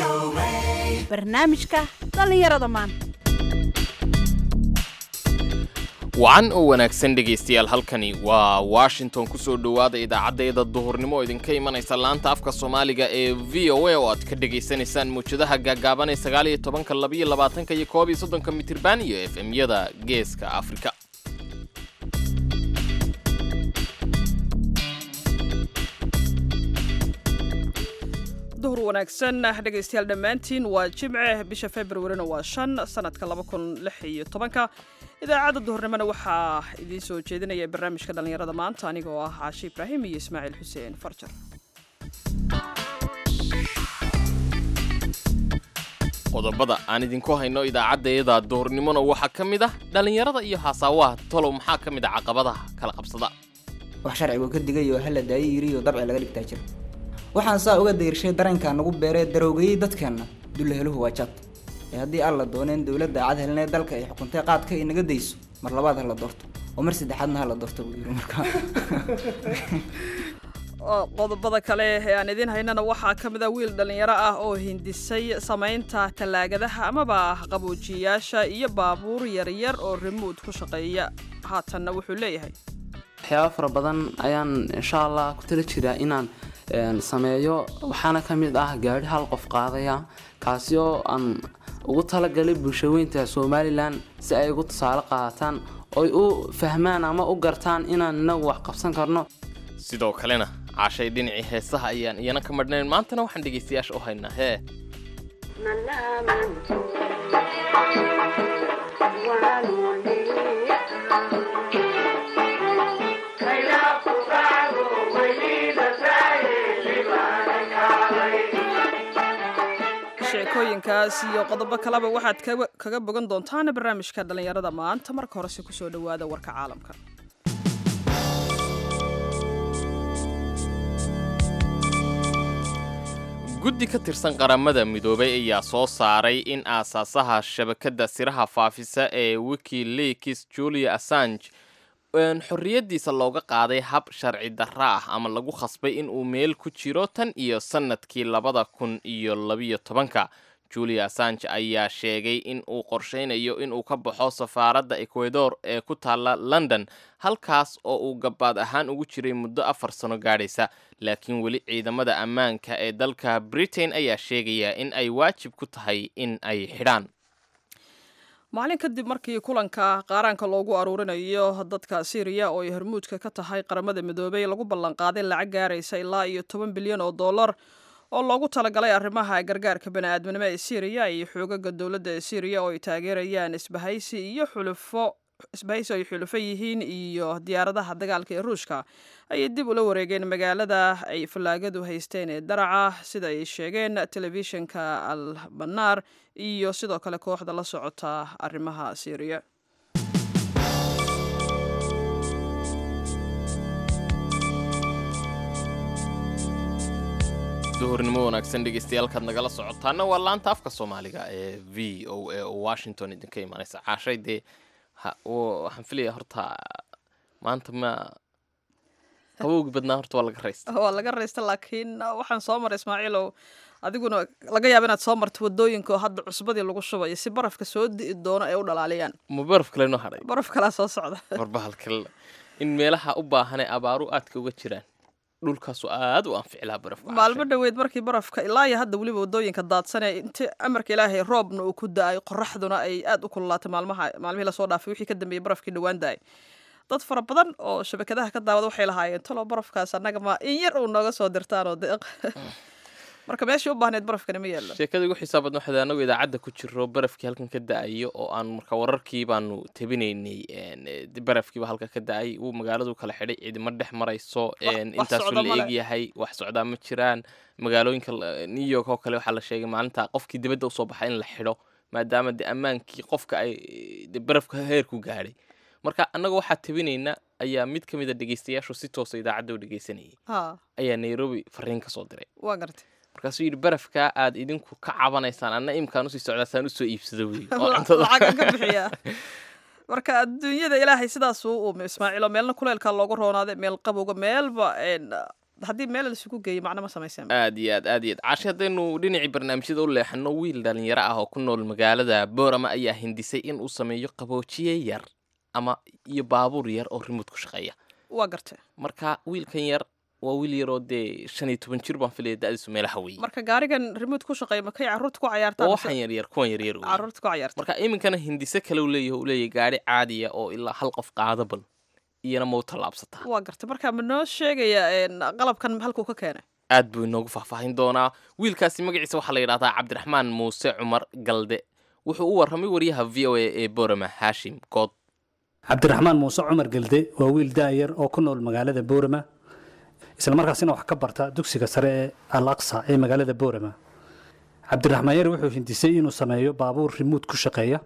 barnaamijka dhallinyarada maanta wacan oo wanaagsan dhegaystayaal halkani waa washington ku soo dhowaada idaacaddeeda duhurnimo oo idinka imanaysa laanta afka soomaaliga ee v o a oo aad ka dhegaysanaysaan mawjadaha gaagaaban ee sagaal iyo tobanka labaiyo labaatanka iyo koob iyo soddonka mitirban iyo f m-yada geeska afrika duhur wanaagsan dhegaystayaal dhammaantiin waa jimce bisha februarina waa shan sanadka laba kun lix iyo tobanka idaacadda duhurnimona waxaa idiin soo jeedinaya barnaamijka dhallinyarada maanta anigoo ah caashi ibraahim iyo ismaaciil xuseen farjar qodobada aan idinku hayno idaacaddeeda duhurnimona waxaa ka mid ah dhallinyarada iyo haasaawaha tolow maxaa ka mid ah caqabadaha kala qabsada wax sharcigu ka digayo hala daayo yiriyo dabci laga dhigtaa jira waxaan saa uga dayrshay dareenkaa nagu beeree daroogayey dadkeenna dullaheluhu waa jad ee haddii aan la dooneen dowladda cad helinee dalka ay xukuntay qaadka ay naga dayso mar labaad ha la doorto oo mar saddexaadna ha la doorto buu yiri markaa qodobada kale ee aan idiin haynana waxaa ka mid a wiil dhallinyaro ah oo hindisay samaynta tallaagadaha amaba qaboojiyayaasha iyo baabuur yaryar oo remood ku shaqeeya haatanna wuxuu leeyahay waxyaaba fara badan ayaan insha allah ku tala jiraa inaan sameeyo waxaana ka mid ah gaari hal qof qaadaya kaasi oo aan ugu talagalay bulshaweynta somalilan si ay ugu tusaale qaadataan oy u fahmaan ama u gartaan inaan inagu wax qabsan karno sidoo kalena caashay dhinacii heesaha ayaan iyana ka madhnayn maantana waxaan dhegaystayaasha u haynaa hee sheekooyinkaas iyo qodobo kaleba waxaad kaga bogan doontaan barnaamijka dhallinyarada maanta marka horese kusoo dhowaada warka caalamka guddi ka tirsan qaramada midoobay ayaa soo saaray in aasaasaha shabakadda siraha faafisa ee wikileaks julia assange xorriyaddiisa looga qaaday hab sharci darra ah ama lagu khasbay in uu meel ku jiro tan iyo sannadkii labada kun iyo labiyo tobanka julia assange ayaa sheegay in uu qorshaynayo inuu ka baxo safaaradda ecuador ee ku taalla london halkaas oo uu gabaad ahaan ugu jiray muddo afar sano gaadhaysa laakiin weli ciidamada ammaanka ee dalka britain ayaa sheegaya in ay waajib ku tahay in ay xidhaan maalin kadib markii kulanka qaaraanka loogu aruurinayo dadka syriya oo ay hormuudka ka tahay qaramada midoobay lagu ballanqaaday lacag gaaraysa ilaa iyo toban bilyan oo dollar oo loogu talagalay arrimaha gargaarka bani-aadminimo ee syriya iyo xoogaga dowladda ee syriya oo ay taageerayaan isbahaysi iyo xulufo isbahaysi ay xulufo yihiin iyo diyaaradaha dagaalka ee ruushka ayay dib ula wareegeen magaalada ay fallaagadu haysteen ee daraca sida ay sheegeen telefishinka al banaar iyo sidoo kale kooxda la socota arrimaha syriya duhurnimo wanaagsan dhegeystayaaalkaad nagala socotaana waa laanta afka soomaaliga ee v o a oo washington idinka imaanaysa caashay dee waxaan filaya horta maanta ma qabowgi badnaa horta waa laga raysta waa laga raysta laakiin waxaan soo maray ismaaciilow adiguna laga yaaba inaad soo marto wadooyinka oo hadda cusbadii lagu shubayo si barafka soo di'i doono ay u dhalaaliyaan ma baraf kale noo hadhay baraf kalaa soo socda marbahalkal in meelaha u baahanee abaaru aadka uga jiraan dhulkaasu aad u anfici lahaa barafka maalmo dhoweed markii barafka ilaa iyo hadda weliba wadooyinka daadsanee inti amarka ilaahay roobna uu ku da-ay qoraxduna ay aad u kululaatay maalmaha maalmihii lasoo dhaafay wixii ka dambeeyey barafkii dhowaan da-ay dad fara badan oo shabakadaha ka daawada waxay lahaayeen talo barafkaas annaga ma in yar uu nooga soo dirtaan oo deeq marka meeshii u baahneed barafkani ma yeelo sheekada ugu xisaab badna waxay anagu idaacadda ku jiro barafkii halkan ka da-ayo oo aan marka wararkii baanu tabinaynay barafkiiba halka ka da-ay wuu magaaladu kala xidhay ciidimo dhex marayso intaasu la eegyahay wax socdaa ma jiraan magaalooyinka new york oo kale waxaa la sheegay maalinta qofkii dibadda usoo baxay in la xidho maadaama de ammaankii qofka ay de barafka heerku gaadhay marka annaga waxaa tabinaynaa ayaa mid ka mid a dhegeystayaashu si toosa idaacadda u dhegeysanayay ayaa nairobi fariin ka soo diray waa gartay markaasuu yidhi barafkaa aad idinku ka cabanaysaan anna imkaan usii socdaasaan usoo iibsado wey lacagan ka bixiyaa marka adduunyada ilaahay sidaasuu uume ismaaciilo meelna kuleelkaa loogu roonaaday meel qabowga meelba haddii meel laisugu geeyo macno ma samayseen aad iyo aad aad iyo aad caashi haddaynu dhinacii barnaamijyada u leexano wiil dhalinyaro ah oo ku nool magaalada boorama ayaa hindisay in uu sameeyo qaboojiye yar ama iyo baabuur yar oo rimud ku shaqeeya waa gartay marka wiilkan yar waa wiil yaroo dee shan iyo toban jir baan filaya da-diisu meelaha weeye marka gaarigan remote ku shaqeeya makay carruurta ku cayaartaan oo mise waxaan yaryar kuwan yaryar weeye. carruurta ku cayaarta marka iminkana hindise kale uu leeyahay uu leeyahay gaari caadiya oo ilaa hal qof qaada bal iyana mau tallaabsataa waa gartay marka ma noo sheegaya een, qalabkan halkuu ka keenay aad buu inoogu faahfaahin doonaa wiilkaasi magaciisa waxaa la yidhahdaa cabdiraxmaan muuse cumar galde wuxuu u warramay wariyaha v o a ee borama haashim good cabdiraxmaan muuse cumar gelde waa wiil daayar oo ku nool magaalada boorama islamarkaasina wax ka barta dugsiga sare ee al aqsa ee magaalada boorama cabdiraxmaan yar wuxuu hindisay inuu sameeyo baabuur rimuud ku shaqeeya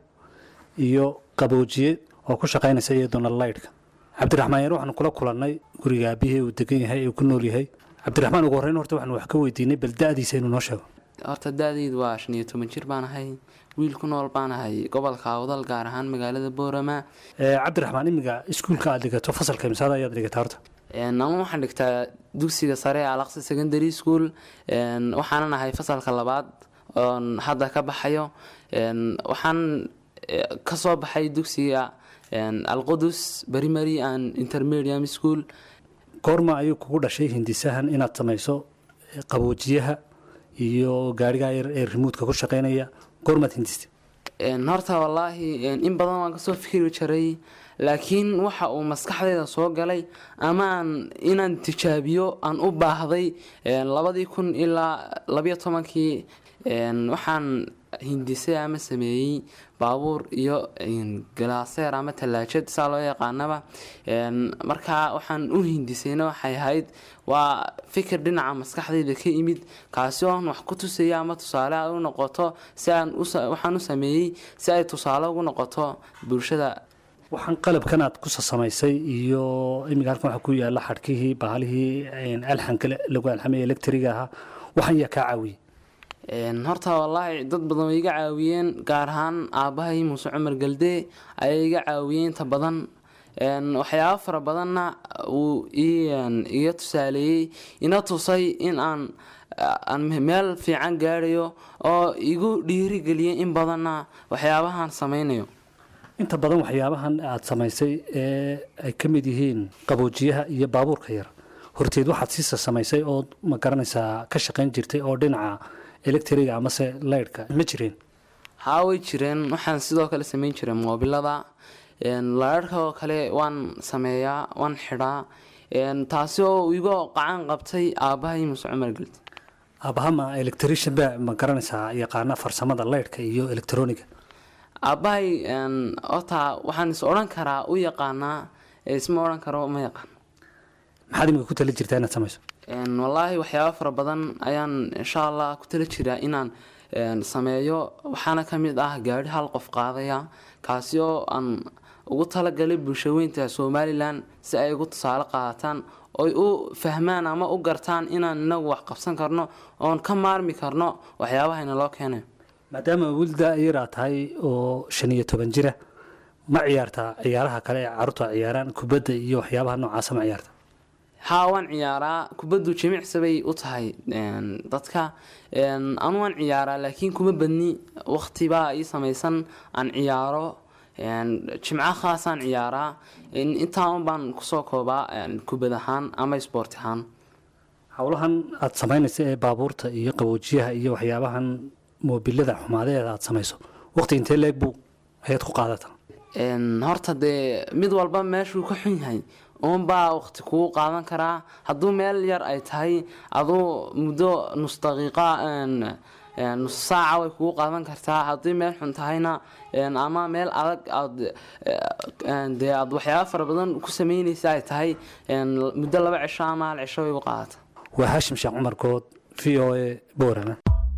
iyo qaboojiye oo ku shaqaynaysa iyadoona laydhka cabdiraxmaan yar waxaanu kula kulannay guriga aabihii uu degan yahay uu ku nool yahay cabdiraxmaan ugu horreyn horta waxaanu wax ka weydiinay bal da'diisa inuu noo sheego horta da-daydu waa shan iyo toban jir baan ahay wiil ku nool baan ahay gobolka awdal gaar ahaan magaalada boorama Ee, cabdiraxmaan imiga iskuulka aad dhigato fasalka imsaada ayaad dhigataa horta Een, anu waxaan dhigtaa dugsiga sare ee alaqsi secondary school Een, waxaanan ahay fasalka labaad oon hadda ka baxayo Een, waxaan eh, kasoo baxay dugsiga een, alqudus primary and intermediate school goorma ayuu kugu dhashay hindisahan inaad samayso eh, qaboojiyaha iyo gaarigaa yar ee rimuudka ku shaqaynaya goormaad hindistay Een, horta wallaahi een, in badan waan kasoo fikiri jiray laakiin waxa uu maskaxdayda soo galay ama aan inaan tijaabiyo aan u baahday een, labadii kun ilaa labiyo tobankii een, waxaan hindisay ama sameeyey baabuur iyo een, galaaseer ama tallaajad saa loo yaqaanaba Een, markaa waxaan u hindisayna waxay ahayd waa fikir dhinaca maskaxdayda ka imid kaasi oon wax ku tusaya ama tusaale ay u noqoto si aan u sa- waxaan u sameeyey si ay tusaale ugu noqoto bulshada waxaan qalabkan aad kusa samaysay iyo imiga halkan waxaa ku yaala xadhkihii bahalihii een, alxanka le- lagu alxamay electriga ahaa waxaan yaa kaa caawiyey Een, horta wallaahi dad badan way iga caawiyeen gaar ahaan aabbahay muuse cumar galde ayay iga caawiyeen inta badan Een, waxyaabo fara badanna uu ii een, iga tusaaleeyey ina tusay in aan aan meel fiican gaarayo oo igu dhiirigeliyay in badanna waxyaabahan sameynayo inta badan waxyaabahan aad samaysay ee ay ka mid yihiin qaboojiyaha iyo baabuurka yar horteed waxaad siisa samaysay oo ma garanaysaa ka shaqayn jirtay oo dhinaca electriga amase laydhka ma jireen haa way jireen waxaan sidoo kale sameyn jiray moobilada laadhka oo kale waan sameeyaa waan xidhaa Een, taasi oo igu qacan qabtay aabbahay muuse cumar geldi aabahama electrician ba ma garanaysaa yaqaana farsamada laydhka iyo electroniga aabbahay een, horta waxaan is odhan karaa u yaqaanaa ee isma odhan karo ma yaqaan maxaad imika ku tali jirtaa inaad samayso Een, wallaahi waxyaabo fara badan ayaan insha allah ku tala jiraa inaan een, sameeyo waxaana ka mid ah gaari hal qof qaadaya kaasi oo aan ugu talagalay bulshaweynta somalilan si ay ugu tusaale qaadataan oy u fahmaan ama u gartaan inaan inagu wax qabsan karno oon ka maarmi karno waxyaabahayna loo keenay maadaama wilda yaraa tahay oo shan iyo toban jira ma ciyaartaa ciyaaraha kale ee caruurtu ay ciyaaraan kubadda iyo waxyaabaha noocaasa ma ciyaarta haa waan ciyaaraa kubaddu jimicsi bay u tahay een, dadka Een, anu waan ciyaaraa laakiin kuma badni waqtibaa ii samaysan aan ciyaaro Een, jimco khaasaan ciyaaraa In- intaa un baan kusoo koobaa een, kubad ahaan ama sport ahaan howlahan aad samaynaysa ee baabuurta iyo qaboojiyaha iyo waxyaabahan moobilada xumaadeeda aad samayso waqti intee leeg buu ayaad ku qaadataa Een, horta dee mid walba meeshuu ka xun yahay uunbaa waqti kugu qaadan karaa hadduu meel yar ay tahay aduu muddo nus daqiiqa een, een, nus saaca way kugu qaadan kartaa haddii meel xun tahayna een, ama meel adag aad een, dee aad waxyaaba fara badan ku sameynaysa ay tahay een, muddo laba cisho ama hal cisho way u qaadata waa haashim sheekh cumar good v o a boorana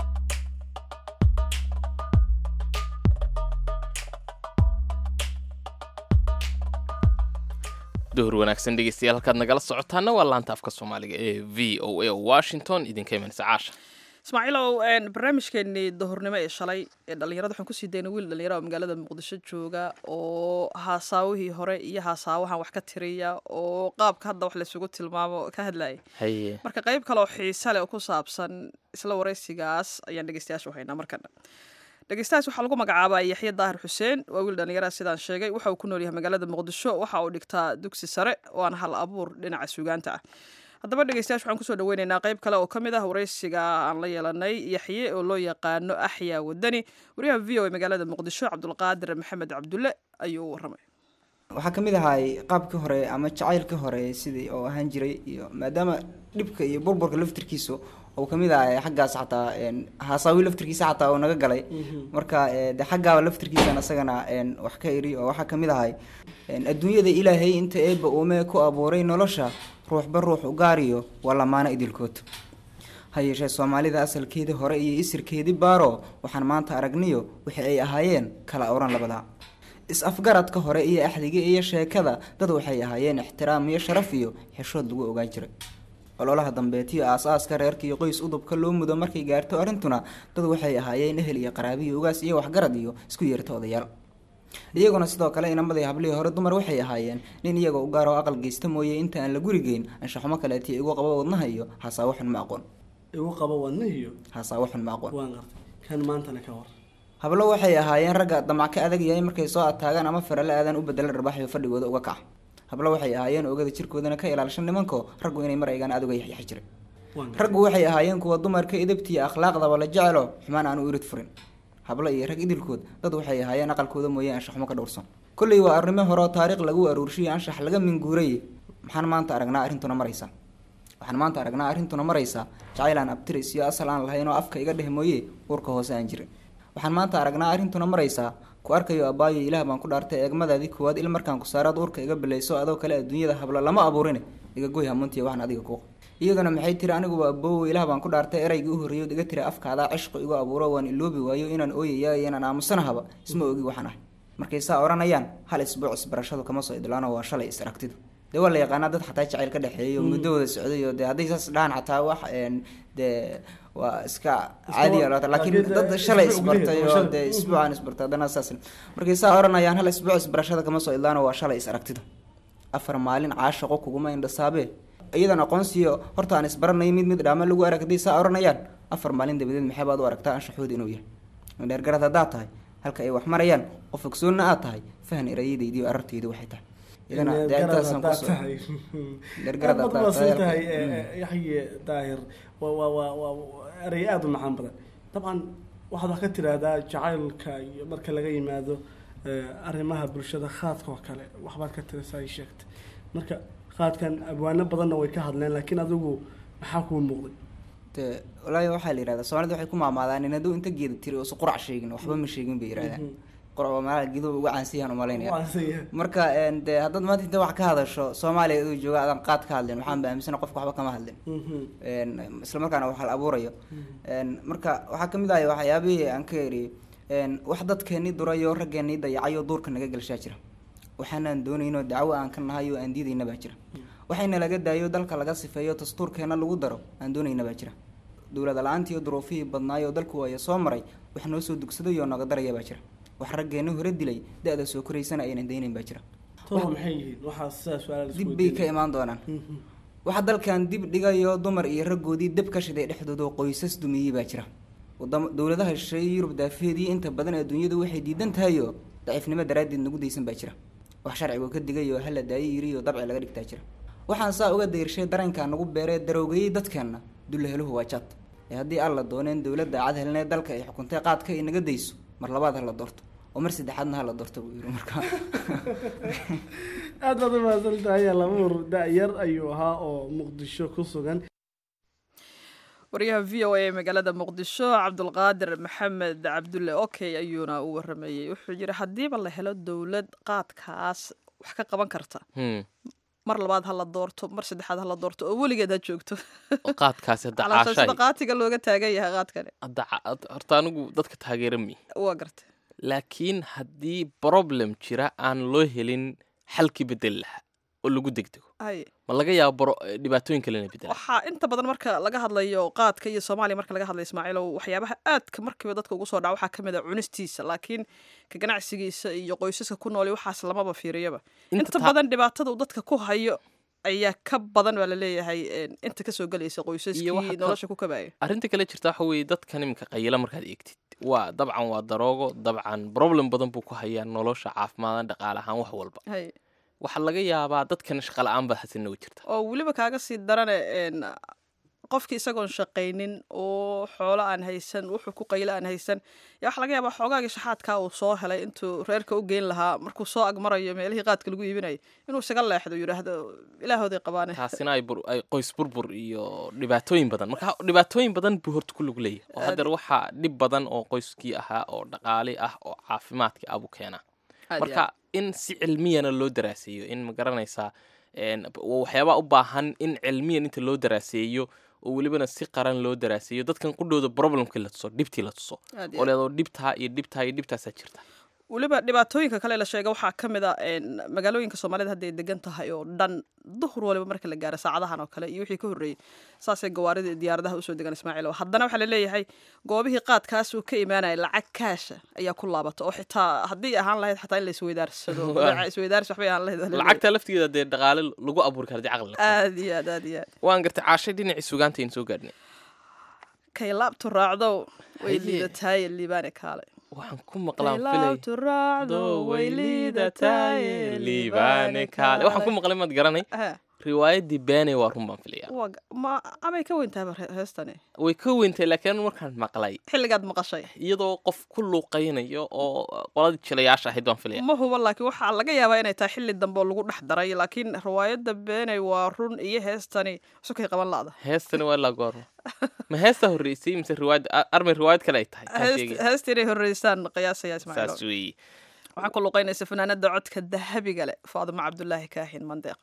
duhur wanaagsan dhegeystayaal halkaad nagala socotaana waa laanta afka soomaaliga ee v o a oo washington idinka imanaysa caasha ismaaciilow barnaamijkeenii dahurnimo ee shalay ee dhallinyarada waxaan kusii daynay wiil dhallinyara oo magaalada muqdisho jooga oo haasaawihii hore iyo haasaawahan wax ka tiriya oo qaabka hadda wax laysugu tilmaamo ka hadlayay haye marka qayb kale oo xiise leh oo ku saabsan isla waraysigaas ayaan dhegeystayaasha u haynaa markana dhegeystayaas waxaa lagu magacaabaa yaxya daahir xuseen waa wiil dhallinyara sidaan sheegay waxa uu ku nool yahay magaalada muqdisho waxa uu dhigtaa dugsi sare waana hal abuur dhinaca suugaanta ah haddaba dhegeystayaasha waxaan kusoo dhaweyneynaa qayb kale oo ka mid ah waraysiga aan la yeelanay yaxye oo loo yaqaano axyaa wadani wariyaha v o a magaalada muqdisho cabdulqaadir maxamed cabdulle ayuu u waramay waxaa ka mid ahay qaabkii hore ama jacaylkii hore sidii oo ahaan jiray iyo maadaama dhibka iyo burburka laftirkiisu uu kamid ahay xaggaas xataa een, haasaawi laftirkiisa xataa uu naga galay marka ee, de xaggaaba laftirkiisan isagana een, wax ka iri oo waxaa kamid ahay een, adduunyada ilaahay inta eebba uume ku abuuray nolosha ruuxba ruux u gaariyo waa lamaano idilkood ha yeeshee soomaalida asalkeedii hore iyo isirkeedii baaro waxaan maanta aragniyo wixii ay ahaayeen kala oran labada is-afgaradka hore iyo axdiga iyo sheekada dad waxay ahaayeen ixtiraam iyo sharaf iyo xeshood lagu ogaan jiray ololaha dambeetiyo aas-aaska reerka iyo qoys udubka loo mudo markay gaarto arrintuna dad waxay ahaayeen ehel iyo qaraabiyo ugaas iyo waxgarad iyo isku yeerta odayaal iyaguna sidoo kale inamadii hablihii hore dumar waxay ahaayeen nin iyagoo u gaaroo aqal geysta mooye inta aan la gurigeyn anshaxumo kaleetiyo igu qabo wadnaha iyo hasaawo xun ma aqoon igu qabo wadnihiyo hasaawo xun ma aqoon waan qartay kan maantana ka war hablo waxay ahaayeen ragga damac ka adag yahay markay soo ataagaan ama farale aadan u bedela dharbaaxyo fadhigooda uga kaca hablo waxay ahaayeen oogada jirkoodana ka ilaalshan nimanko raggu inay mar eegaan aad uga yaxyaxi jiray waan qartay raggu waxay ahaayeen kuwa dumarka idabtiiyo akhlaaqdaba la jecelo xumaan aan u irid furin hablo iyo rag idilkood dad waxay ahaayeen aqalkooda mooye anshaxumo ka dhowrsan kolley waa arrimo hore oo taariikh lagu aruurshiyo anshax laga minguuray maxaan maanta aragnaa arrintuna maraysa waxaan maanta aragnaa arrintuna maraysa jacayl aan abtiris iyo asal aan lahayn oo afka iga dheh mooye uurka hoose aan jirin waxaan maanta aragnaa arrintuna maraysaa ku arkayo abbaayo ilaah baan ku dhaartay eegmadaadii koowaad il markaan ku saaraad uurka iga bilayso adoo kale adduunyada hablo lama abuurin iga goy hamuntiya waxaan adiga kuuq iyaduna maxay tiri aniguba aboowo ilaah baan ku dhaartay eraygii u horreeyood iga tiri afkaadaa cishqi igu abuuro waan iloobi waayo inaan ooyaya iyo inaan aamusanahaba isma ogi waxaan ahay markay saa odhanayaan hal isbuuc isbarashadu kama soo idlaano waa shalay is aragtidu dee waa la yaqaanaa dad xataa jacayl ka dhexeeyo muddo wada socday oo dee hadday saas dhahan xataa wax een dee waa iska caadi wa- laakiin laakiin dad dee shalay isbuuc isbartay gudaheed, oo waa dee shalay. isbuucaan isbartay haddana saas markay saa odhanayaan hal isbuuc isbarashada kama soo idlaano waa shalay is aragtidu afar maalin caashaqo kuguma indhasaabe iyadan aqoonsiyo horta aan isbaranayo mid mid dhaama lagu arag hadday saa odhanayaan afar maalin dabadeed maxay baad u aragtaa anshaxooda inuu yahay dheergarad haddaad tahay halka ay wax marayaan qof ogsoonna aad tahay fahan erayadaydi iyo arartaydi waxay tahay idana dee intaasaan kusoo Dhergarad aad haddaad baad tahay tahay halka- yaxye daahir waa waa waa waa erey aada u macaan badan dabcan waxaad wax ka tiraahdaa jacaylka iyo marka laga yimaado eh, arrimaha bulshada khaadka oo kale waxbaad ka tirasa ay sheegtay marka khaadkan abwaano badanna way ka hadleen laakiin adigu maxaa kuu muuqday dee walaahi waxaa la yihahdaa soomaalida waxay ku maamaadaan in hadduu inta geeda tiri uusa qurac sheegin waxba ma sheegin bay yidhahdaan qurac waa meelaha geeduhu uga caansiyahan umalaynaya Waan sayahay. marka een, dee haddaad maanta inta wax ka hadasho soomaaliya aduu jooga adan qaad ka hadlin waxaan ba aaminsana qofka waxba kama hadlin Mhm. een, isla markaana wax la abuurayo een, marka waxaa kamid ahay waxyaabihii aan ka eri een, wax dadkeenii durayo raggeenii dayacayo duurka naga gelshaa jira waxaanaan doonaynoo dacwo aan ka nahay oo aan diidayna baa jira waxayna laga daayo dalka laga sifeeyo dastuurkeena lagu daro aan doonayna baa jira dowlada la-aantii iyo duruufihii badnaay oo dalku waaya soo maray wax noo soo dugsaday oo naga daraya baa jira wax raggeena hore dilay da-da soo koraysana aynan daynayn baa jira tolo maxay yihiin waxaa sidaa su-aal dib bay ka imaan doonaan waxa dalkan dib dhigayo dumar iyo raggoodii dab ka shiday dhexdooda oo qoysas dumiyey baa jira wadamo dowladaha shisheeye yurub daafeedii inta badan adduunyadu waxay diidan tahayo daciifnimo daraaddeed nagu daysan baa jira wax sharcigu ka digayoo hala daayo yiri oo dabci laga dhigtaa jira waxaan saa uga dayrshay dareenkaa nagu beeree daroogayey dadkeenna dullaheluhu waa jad ee haddii aan la dooneen dowladda cad helnee dalka ay xukuntay qaadka ay naga dayso mar labaad ha la doorto oo mar saddexaadna ha la doorto buu yiri marka aad baad u mahadsan tahay alamuur da-yar ayuu ahaa oo muqdisho ku sugan wariyaha v o a ee magaalada muqdisho cabdulqaadir maxamed cabdulle okey ayuuna u waramayey wuxuu yidhi haddiiba la helo dowlad qaadkaas wax ka qaban karta Hmm. mar labaad ha la doorto mar saddexaad ha la doorto oo weligeed ha joogto oo qaadkaasi hadda calaashan sida caashaay qaatiga looga taagan yahay qaadkani hadda ca- had- horta anigu dadka taageera mi waa gartay laakiin haddii problem jira aan loo helin xalkii bedel lahaa oo lagu degdego Hay. ma laga yaabo baro dhibaatooyin kalena bedela waxaa inta badan marka laga hadlayo qaadka iyo soomaaliya marka laga hadlayo ismaaciilow waxyaabaha aadka markiiba dadka ugu soo dhaca waxaa ka mid a cunistiisa laakiin ka ganacsigiisa iyo qoysaska ku nool iyo waxaas lamaba fiiriyaba Inta inta taa- badan dhibaatada uu dadka ku hayo ayaa ka badan baa laleeyahay een, inta kasoo gelaysa qoysaskii waxa ka- nolosha ku kabaya arrinta kale jirta waxa weeye dadkan iminka qayila markaad eegtid waa dabcan waa daroogo dabcan problem badan buu ku hayaa nolosha caafimaadaan dhaqaale ahaan wax walba hay waxaa laga yaabaa dadkan shaqa la-aan baa hasina u jirta oo weliba kaaga sii darane een, qofkii isagoon shaqaynin oo xoolo aan haysan wuxuu ku qaylo aan haysan yaa waxaa laga yaabaa xoogaagii shaxaadkaa uu soo helay intuu reerka u geyn lahaa markuu soo agmarayo meelihii qaadka lagu iibinayo inuu isaga leexdo yidhaahdo ilaahooday qabaane taasina ay bur- ay qoys burbur iyo dhibaatooyin badan marka dhibaatooyin badan buu horta ku lug leeyahay oo haddeer waxaa dhib badan oo qoyskii ahaa oo dhaqaale ah oo caafimaadkii abu keenaa Aad iyo marka in si cilmiyana loo daraaseeyo in ma garanaysaa een, waa waxyaabaa u baahan in cilmiyan inta loo daraaseeyo oo welibana si qaran loo daraaseeyo dadkan qudhooda problemkii la tuso dhibtii la tuso Aad iyo oo leedoo dhibtaa iyo dhibtaa iyo dhibtaasaa jirta weliba dhibaatooyinka kale la sheega waxaa ka mid a een, magaalooyinka soomaalida hadday degan tahay oo dhan duhur waliba marka la gaaro saacadahan oo kale iyo wixii ka horreeyey saasay gawaarida iyo diyaaradaha usoo degan ismaaciil oo haddana waxaa laleeyahay goobihii qaadkaas uu ka imaanaya lacag kaasha ayaa ku laabata oo xitaa haddii ahaan lahayd xataa in la isweydaarsado Waa. badeeca isweydaarsi waxbay ahaan lahayd waa la leeyahay. lacagta laftigeeda dee dhaqaale lagu abuuri kara dee caqli la aad iyo aad aad iyo aad waan gartay caashay dhinacii sugaanta aynu soo gaadhnay kay laabtu raacdow way Haye. liidataaye liibaane kaale waxaan ku maqlaan Kay filay laabtu raacdow way liidataaye liibaane kaale waxaan ku maqlay maad garanay Ha, riwaayaddii beene waa run baan filaya waa ga- ma amay ka weyntaaba he- heestani way ka weyntay laakiin anigu markaan maqlay xilligaad maqashay iyadoo qof ku luuqaynayo oo qoladii jilayaasha ahayd baan filaya ma huba laakiin waxaa laga yaabaa inay tahay xilli dambe oo lagu dhex daray laakiin riwaayadda beenay waa run iyo heestani sukay qaban la'da heestani waa ilaa goorma ma heestaa horreysay mise riwaayad a- armay riwaayad kale ay tahay taan Heest- sheegay heesta inay horreysaan qiyaasaya ismaaciil saas weeye waxaa ku luqaynaysa fanaanada codka dahabiga leh faadimo cabdulaahi kaahin mandeeq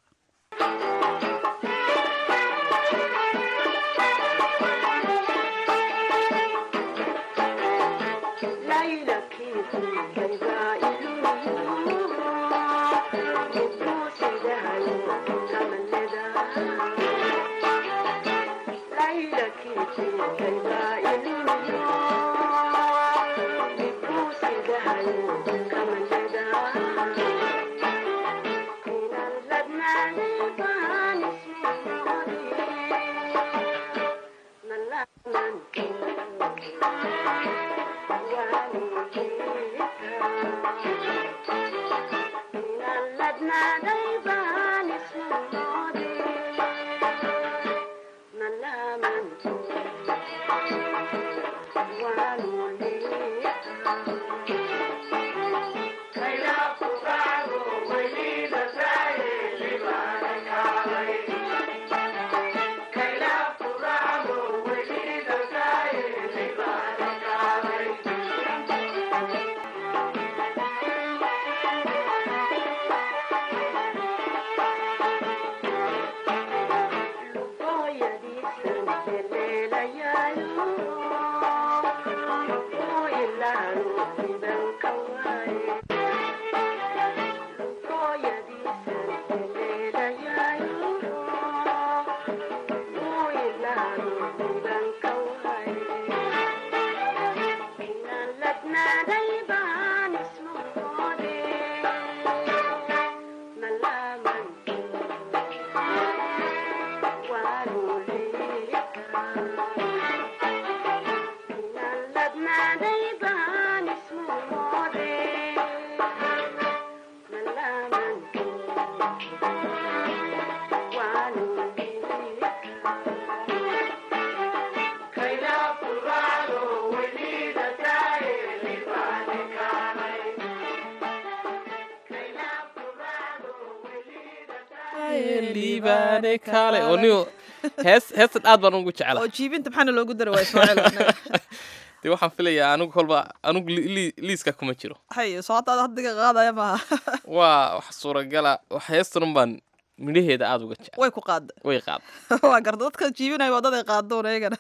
liibaane kaale oo niyo hees heestan aad baan ugu jecela oo jiibinta maxaana loogu dara waa ismaaciil annaga. dee waxaan filayaa anigu kolba anigu li- li- liiska kuma jiro haye soo hadda haddiga qaadaya maaha waa wax suuragala wax heestan baan midhaheeda aada uga jecel way ku qaada way qaad waa garta dadka jiibinaya waa dad ay qaadoon eegana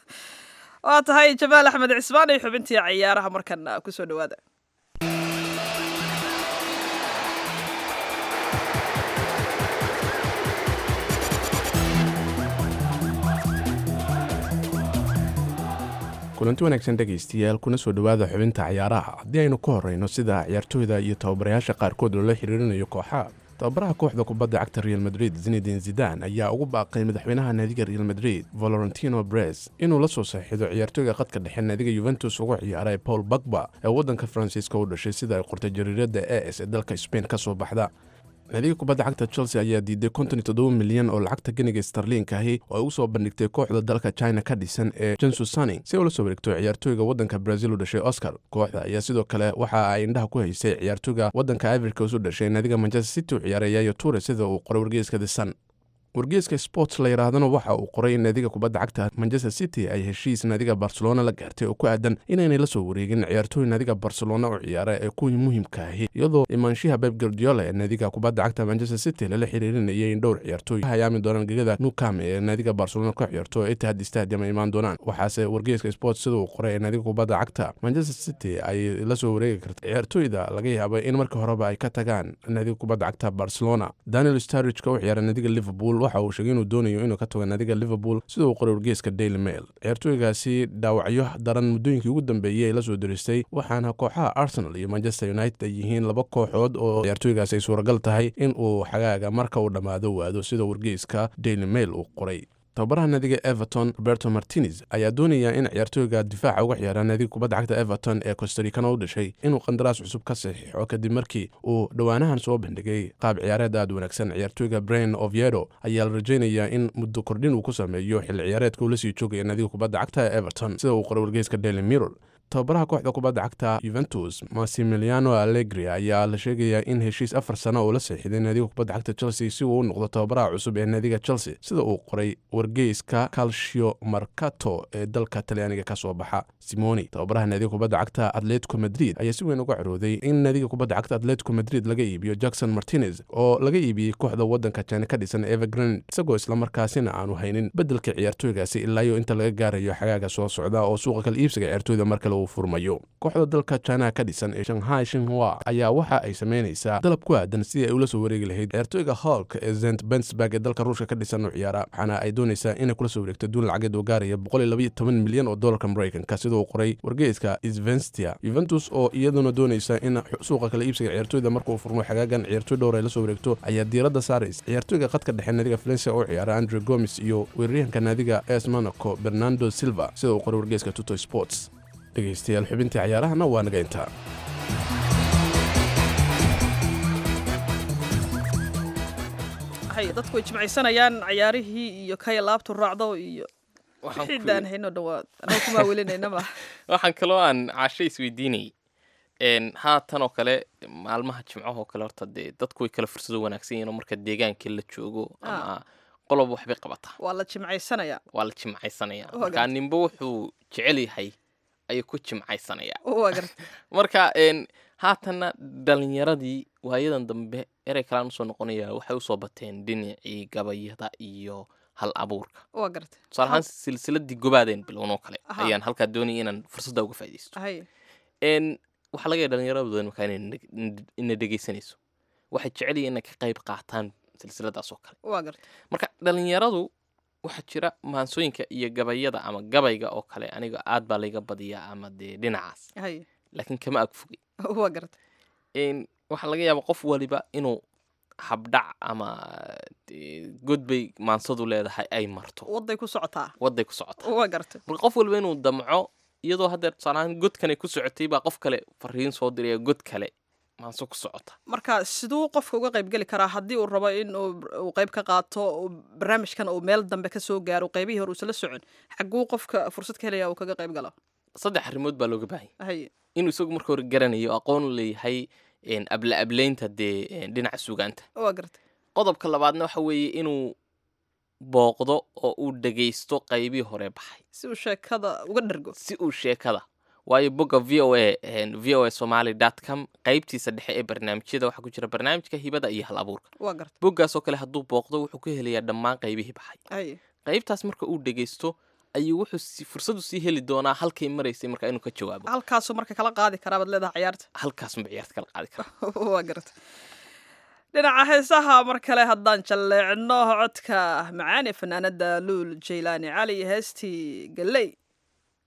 waa tahay jamaal axmed cismaan iyo xubintii ciyaaraha markan kusoo dhawaada kulanti wanaagsan dhegaystayaal kuna soo dhowaada xubinta cayaaraha haddii aynu ka horreyno sida ciyaartooyda iyo tababarayaasha qaarkood loola xiriirinayo kooxaha tababaraha kooxda kubadda cagta real madrid zinedin zidan ayaa ugu baaqay madaxweynaha naadiga real madrid valorentino bres inuu la soo saxiixdo ciyaartooyga qadka dhexe naadiga yuventus ugu ciyaaray paul bagba ee waddanka faransiiska u dhashay sida ay qortay jariirada e s ee dalka spain ka soo baxda naadiga kubadda cagta chelsea ayaa diiday konton iyo toddoba milyan oo lacagta ganiga starliinka ahi oo ay u soo bandhigtay kooxda dalka china ka dhisan ee jensu sunning si ay ula soo wareegto ciyaartooyga waddanka brazil u dhashay oscar kooxda ayaa sidoo kale waxa ay indhaha ku haysay ciyaartooyga waddanka ivorcos u dhashay naadiga manchester city u ciyaaray yayo ture sida uu qoray wargeyska the sun wargeeska sports la yidhaahdana waxa uu qoray in naadiga kubadda cagta manchester city ay heshiis naadiga barcelona la gaartay oo ku aadan inaynay la soo wareegin ciyaartooy naadiga barcelona u ciyaara ee kuwii muhiimka ahi iyadoo imaanshiha beb gardiola ee naadiga kubadda cagta manchester city lala xiriirinayay in dhowr ciyaartooy hayaami doonaan gegada nukam ee naadiga barcelona ka ciyaarto ee itihad stadium ay imaan doonaan waxaase wargeeska sports sida uu qoray ee naadiga kubadda cagta manchester city ay la soo wareegi karta ciyaartooyda laga yaabay in marka horeba ay ka tagaan naadiga kubadda cagta barcelona daniel starridge-ka u ciyaara naadiga liverpool waxa uu sheegay inuu doonayo inuu ka tago naadiga liverpool sida uu qoray wargeeska daily mail ciyaartooygaasi dhaawacyo daran muddooyinkii ugu dambeeyey ay la soo diristay waxaana kooxaha arsenal iyo manchester united ay yihiin laba kooxood oo ciyaartooygaasi ay suuragal tahay in uu xagaaga marka uu dhammaado waado sida wargeyska daily mail uu qoray tababaraha naadiga everton roberto martinez ayaa doonaya in ciyaartooyga difaaca uga ciyaara naadiga kubadda cagta everton ee costaricana u dhashay inuu qandaraas cusub ka saxiixo kadib markii uu dhowaanahan soo bandhigay qaab ciyaareed aad wanaagsan ciyaartooyga brain oviedo ayaa la rajaynayaa in muddo kordhin uu ku sameeyo xilli ciyaareedka uu la sii joogaya naadiga kubadda cagta ee everton sida uu qoray wargeyska daily mirror tababaraha kooxda kubadda cagta yuventus massimiliano allegri ayaa la sheegayaa in heshiis afar sano uu la seexiday naadiga kubadda cagta chelsea si uu u noqdo tababaraha cusub ee naadiga chelsea sida uu qoray wargeyska calcio marcato ee dalka talyaaniga ka soo baxa simoni tababaraha naadiga kubadda cagta atletico madrid ayaa si weyn uga carooday in naadiga kubadda cagta atletico madrid laga iibiyo jackson martinez oo laga iibiyey kooxda waddanka china ka dhisan evergrand isagoo islamarkaasina aanu haynin beddelka ciyaartooygaasi ilaayo inta laga gaarayo xagaaga soo socda oo suuqa kala iibsiga ciyaartooyda markale uu furmayo kooxda dalka china ka dhisan ee shanghai shinhua ayaa waxa ay samaynaysaa dalab ku aadan sidii ay ula soo wareegi lahayd ciyaartooyga holk ee zent bensburg ee dalka ruushka ka dhisan u ciyaara waxaana ay doonaysaa inay kula soo wareegto duun lacageed oo gaaraya milyan oo dolarka maraykanka sida uu qoray wargeyska svenstia yuventus oo iyaduna doonaysa in suuqa kala iibsiga ciyaartooyda markuu furmo xagaagan ciyaartooy dhowr ay la soo wareegto ayaa diiradda saaraysa ciyaartooyga qadka dhexe naadiga valencia oo ciyaara andre gomes iyo weeraryahanka naadiga es monaco bernardo silva sida uu qoray wargeyska tuto sports dhegaystayaal xubintii cayaarahana waa naga intaa hay dadku way jimcaysanayaan cayaarihii iyo kaya laabtu raacdo iyo Waxaan ku- xidaan hayno dhawaad annaga kumaa welinaynama waxaan kaloo aan caasho isweydiinayay n haatan oo kale maalmaha jimcahoo kale horta dee dadku way kala fursado wanaagsan yihiin oo marka deegaankii la joogo ama qolob waxbay qabataa waa la jimcaysanayaa waa la jimcaysanaya Waa marka gartay. ninba wuxuu jecel yahay ayuu ku jimcaysanaya waa garta marka n haatanna dhalinyaradii waayadan dambe erey kalaan usoo noqonaya waxay usoo bateen dhinacii gabayada iyo hal abuurka waa garta tusaale ahaan silsiladii gobaadeen bilown oo kale Aha. ayaan halkaa doonaya inaan fursadda uga faaidaysto hay n waxaa laga yaha dhalinyarada badan markaa inay neg- ina dhegeysanayso waxay jecel yihiin inay ka qayb qaataan silsiladaas oo kale waa garta marka dhalinyaradu waxaa jira maansooyinka iyo gabayada ama gabayga oo kale aniga aad baa layga badiyaa ama dee dhinacaas hay laakiin kama ag fogay waa garta n waxaa laga yaaba qof waliba inuu habdhac ama dee god bay maansadu leedahay ay marto waday ku socotaa waday ku socota waa garta marka qof waliba inuu damco iyadoo haddeer tusaalahaan godkanay ku socotay baa qof kale fariin soo diraya god kale maanso ku socota marka siduu qofka uga qayb geli karaa haddii uu rabo in uu uu qayb ka qaato uu barnaamijkan uu meel dambe ka soo gaaro qaybihii hore uusala socon xaguu qofka fursad ka helaya uu kaga qayb galo saddex arrimood baa looga baahanya hay inuu isagu marka hore garanayo aqoon u leeyahay een, abla ablaynta dee een, dhinaca sugaanta waa garta qodobka labaadna waxa weeye inuu booqdo oo uu dhegaysto qaybihii hore baxay si uu sheekada uga dhergo si uu sheekada waayo bogga v o a v o a somaly dot com qaybtiisa dhexe ee barnaamijyada waxaa ku jira barnaamijka hibada iyo hal abuurka waa garta boggaasoo kale hadduu booqdo wuxuu ka helayaa dhammaan qaybihii baxay hay qaybtaas marka uu dhegaysto ayuu wuxuu si- fursadu sii heli doonaa halkay maraysay marka inuu ka jawaabo halkaasuu marka kala qaadi karaa baad leedahay ciyaarta halkaasuma ciyaarta kala qaadi kara waa garta dhinaca heesaha mar kale haddaan jalleecno codka macaani fanaanada luul jaylaani cali heestii galley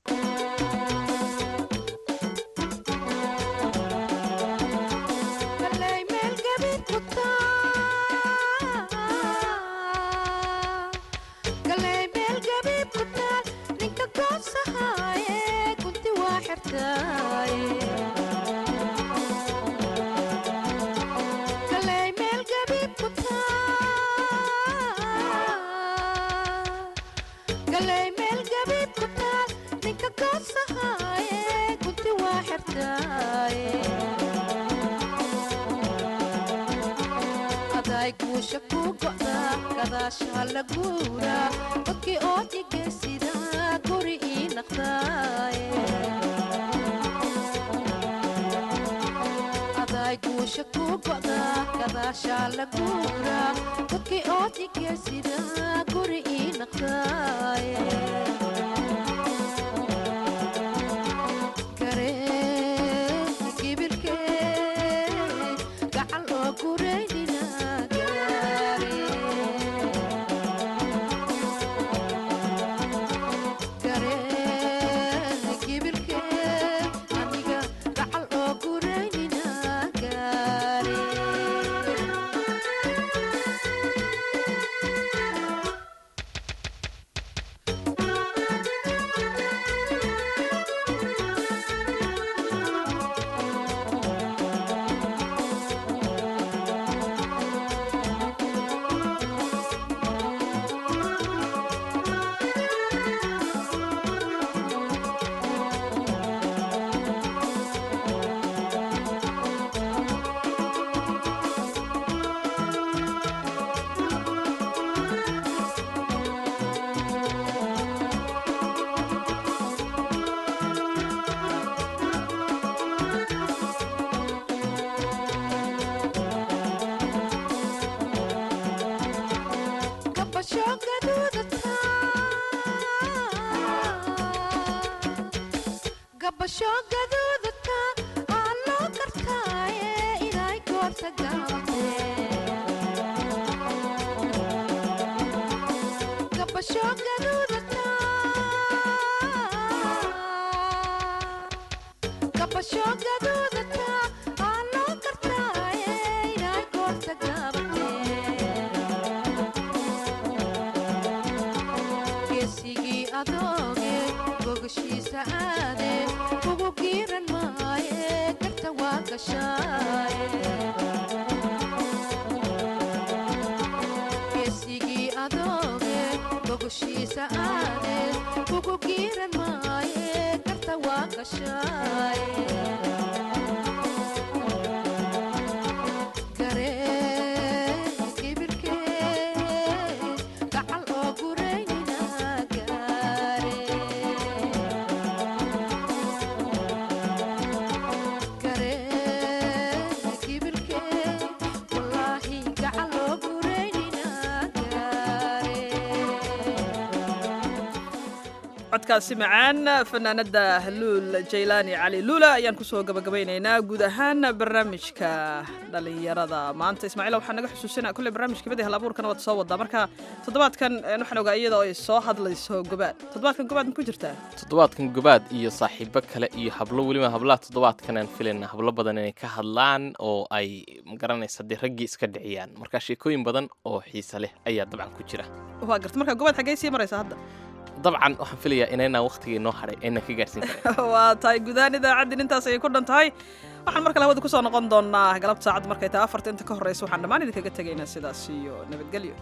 codkaasi macaan fanaanada luul jaylaani cali luula ayaan kusoo gabagabaynaynaa guud ahaan barnaamijka dhalinyarada maanta ismaaciil waxaa naga xusuusina kulle barnaamijka mid hal abuurkana waad soo wadaa marka toddobaadkan waxaan ogaa iyadoo ay soo hadlayso gobaad toddobaadkan gobaad ma ku jirtaa toddobaadkan gobaad iyo saaxiibo kale iyo hablo weliba hablaha toddobaadkan aan filayna hablo badan inay ka hadlaan oo ay magaranaysa dee raggii iska dhiciyaan marka sheekooyin badan oo xiise leh ayaa dabcan ku jira waa garta marka gobaad xaggee sii maraysa hadda dabcan waxaan filayaa inaynaan wakhtigii noo hadhay aynan ka gaarsiin karin waa tahay gudahaan idaacaddin intaas ayay ku dhan tahay waxaan mar kale hawada kusoo noqon doonaa galabta saacad markay tahay afarta inta ka horreysa waxaan dhammaan idinkaga tegaynaa sidaas iyo nabadgelyo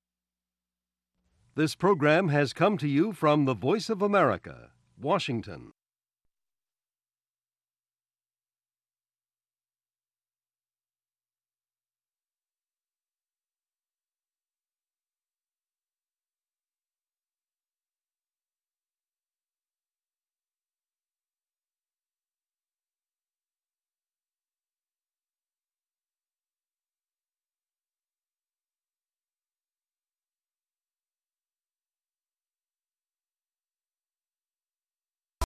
This program has come to you from the Voice of America, Washington.